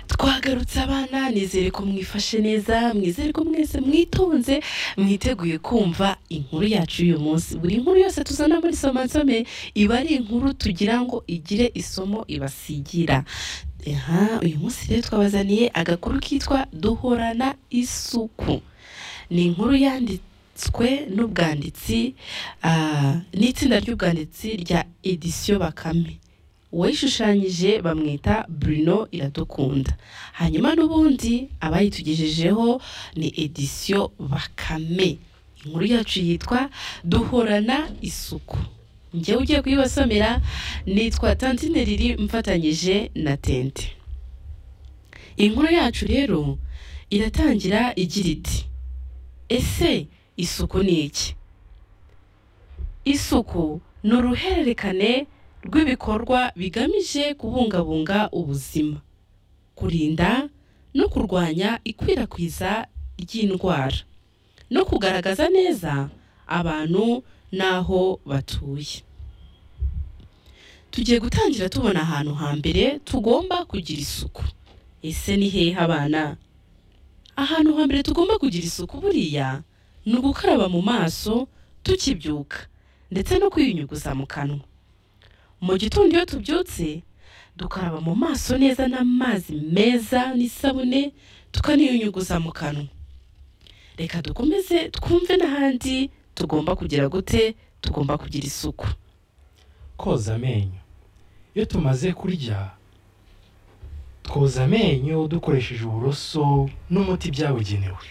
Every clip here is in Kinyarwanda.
twagarutse abana nizere ko mwifashe neza mwizere ko mwese mwitonze mwiteguye kumva inkuru yacu y'uyu munsi buri nkuru yose tuzana muri somansome iba ari inkuru tugira ngo igire isomo ibasigira Aha, uyu munsi rero twabazaniye agakuru kitwa duhorana isuku ni inkuru yanditswe n'ubwanditsi ah, n'itsinda ry'ubwanditsi rya edisiyo bakame uwayishushanyije bamwita Bruno Iradukunda hanyuma n'ubundi abayitugejejeho ni edisiyo Bakame inkuru yacu yitwa duhorana isuku njyewe ugiye kuyibasomera nitwa Tantine riri mfatanyije na Tente inkuru yacu rero iratangira igira iti ese isuku ni iki isuku ni uruhererekane rw'ibikorwa bigamije kubungabunga ubuzima kurinda no kurwanya ikwirakwiza ry'indwara no kugaragaza neza abantu n'aho batuye tugiye gutangira tubona ahantu hambere tugomba kugira isuku ese ni hehe abana ahantu hambere tugomba kugira isuku buriya ni ugukaraba mu maso tukibyuka ndetse no kwiyunyuguza mu kanwa mu gitondo iyo tubyutse dukaraba mu maso neza n'amazi meza n'isabune tukaniyunyuguza mu kanwa reka dukomeze twumve n'ahandi tugomba kugira gute tugomba kugira isuku koza amenyo iyo tumaze kurya twoza amenyo dukoresheje uburoso n'umuti byabugenewe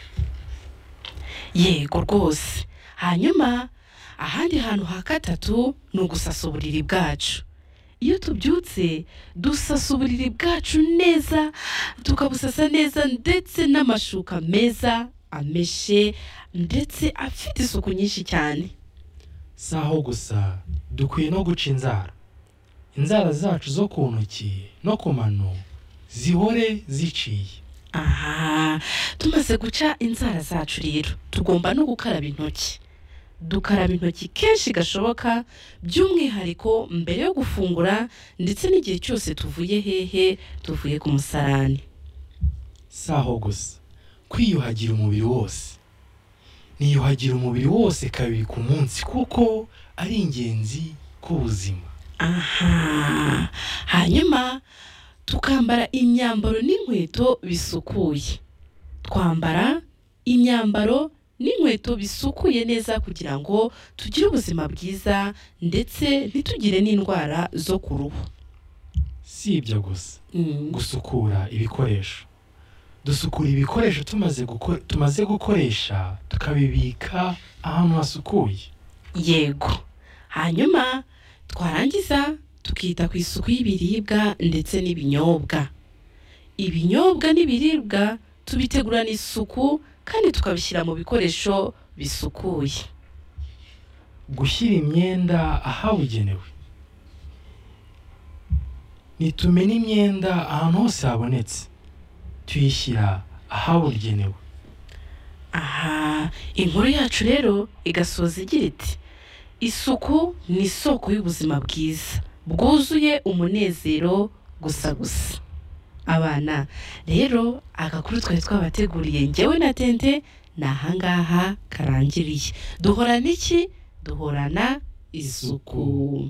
yego rwose hanyuma ahandi hantu ha gatatu ni ugusasa uburiri bwacu iyo tubyutse dusasa uburiri bwacu neza tukabusasa neza ndetse n'amashuka meza ameshe ndetse afite isuku nyinshi cyane si aho gusa dukwiye no guca inzara inzara zacu zo ku ntoki no ku mano zihore ziciye aha tumaze guca inzara zacu rero tugomba no gukaraba intoki dukaraba intoki kenshi gashoboka by'umwihariko mbere yo gufungura ndetse n'igihe cyose tuvuye hehe tuvuye ku musarani si aho gusa kwiyuhagira umubiri wose niyuhagira umubiri wose kabiri ku munsi kuko ari ingenzi ku buzima aha hanyuma tukambara imyambaro n'inkweto bisukuye twambara imyambaro n'inkweto bisukuye neza kugira ngo tugire ubuzima bwiza ndetse ntitugire n'indwara zo ku ruhu si ibyo gusa gusukura ibikoresho dusukura ibikoresho tumaze guko- tumaze gukoresha tukabibika ahantu hasukuye yego hanyuma twarangiza tukita ku isuku y'ibiribwa ndetse n'ibinyobwa ibinyobwa n'ibiribwa tubitegurana isuku kandi tukabishyira mu bikoresho bisukuye gushyira imyenda ahabugenewe nitumena imyenda ahantu hose habonetse tuyishyira ahabugenewe aha inkuru yacu rero igasoza igira iti isuku ni isoko y'ubuzima bwiza bwuzuye umunezero gusa gusa abana rero agakuru twari twabateguriye njyewe na tente ni ahangaha karangiriye duhorana iki duhorana isuku